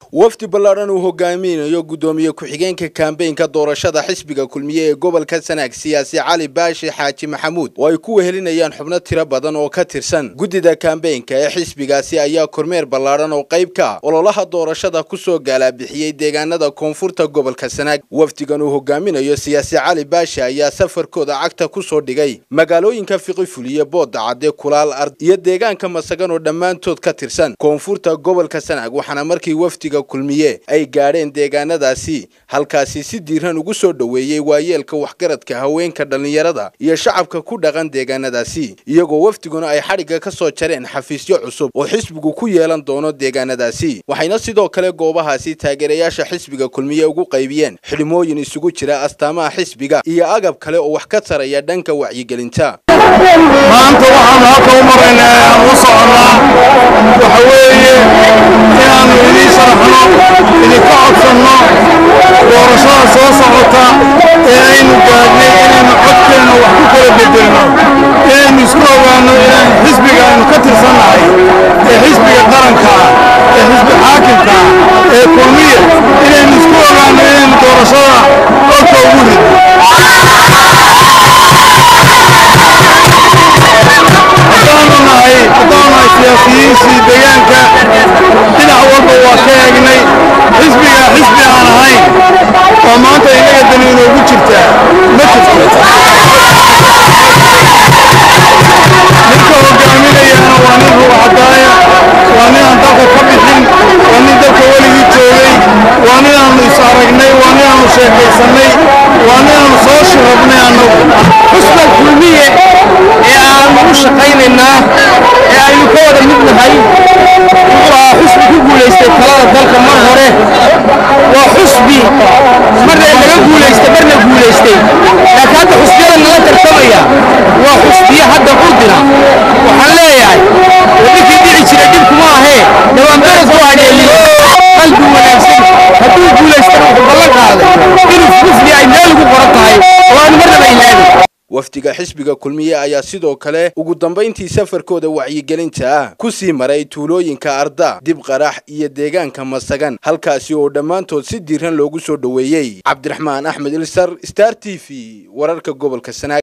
wafdi ballaadhan uu hogaaminayo guddoomiye ku-xigeenka kambeynka doorashada xisbiga kulmiye ee gobolka sanaag siyaasi cali baashi xaaji maxamuud oo ay ku wehelinayaan xubno tiro badan oo ka tirsan guddida kambeynka ee xisbigaasi ayaa kormeer ballaadhan oo qayb ka ah ololaha doorashada kusoo gaalabixiyey deegaanada koonfurta gobolka sanaag wafdigan uu hogaaminayo siyaasi cali baashi ayaa safarkooda cagta kusoo dhigay magaalooyinka fiqifuliye booda cadde kulaal ard iyo deegaanka masagan oo dhammaantood ka tirsan koonfurta gobolka sanaag waxaana markii wafdiga kulmiye ay gaadheen deegaanadaasi halkaasi si diiran ugu soo dhoweeyey waayeelka waxgaradka haweenka dhallinyarada iyo shacabka ku dhaqan deegaanadaasi iyagoo wafdiguna ay xadhigga ka soo jareen xafiisyo cusub oo xisbigu ku yeelan doono deegaanadaasi waxayna sidoo kale goobahaasi taageerayaasha xisbiga kulmiye ugu qaybiyeen xidhmooyin isugu jira astaamaha xisbiga iyo agab kale oo wax ka taraya dhanka wacyigelinta maanta waxaanu halka u maraynaa ee aan u soconnaa waxa weeye inaannu idiin sharaxno idinka codsanno doorashada soo socota ee aynu gaadhnay inaynu codkeenna wax ku kala bedelno inaynu isku ogaanno inaan xisbiga aynu ka tirsannahay ee xisbiga qaranka ah ee xisbi xaakimka ah ee kulmiya inaynu isku ogaanno inaynu doorashada codka ugu ridno haddaanu nahay haddaanu nahay siyaasiyiintii deegaanka dhinac walba waa ka eegnay xisbiga xisbi aan ahayn oo maanta innaga dani inoogu jirtaa ma jirto ninka hogaaminayaana waa nin ruuxadaaya waa nin aan dalka ka bixin waa nin dalka weligii joogay waa nin aanu is aragnay waa nin aanu sheekaysannay waa nin aanu soo shirabnay annagu xusna kulmiye ee aanu u shaqaynaynaa ee aynu ka wada mid nahay wuxuu ahaa xusbi ku guulaystay talada dalka mar hore waa xusbi marna laga guulaystay marna guulaystay laakiin hadda xusbiyada nala tartamaya waa xusbiye hadda qurdina waxaan leeyahay ninkii dhici jira dhibkuma ahee dhawaanbered ku hadheeliyo qalbi wanaagsan hadduu guulaystana wuxuu ballan qaaday inuu xusbi ay meel ugu qoran tahay oo aanu marnaba ilaabin wafdiga xisbiga kulmiye ayaa sidoo kale ugu dambayntii safarkooda wacyigelinta ah ku sii maray tuulooyinka arda dib qarax iyo deegaanka masagan halkaasi oo dhammaantood si diiran loogu soo dhoweeyey cabdiraxmaan axmed ilsar star t v wararka gobolka sanaag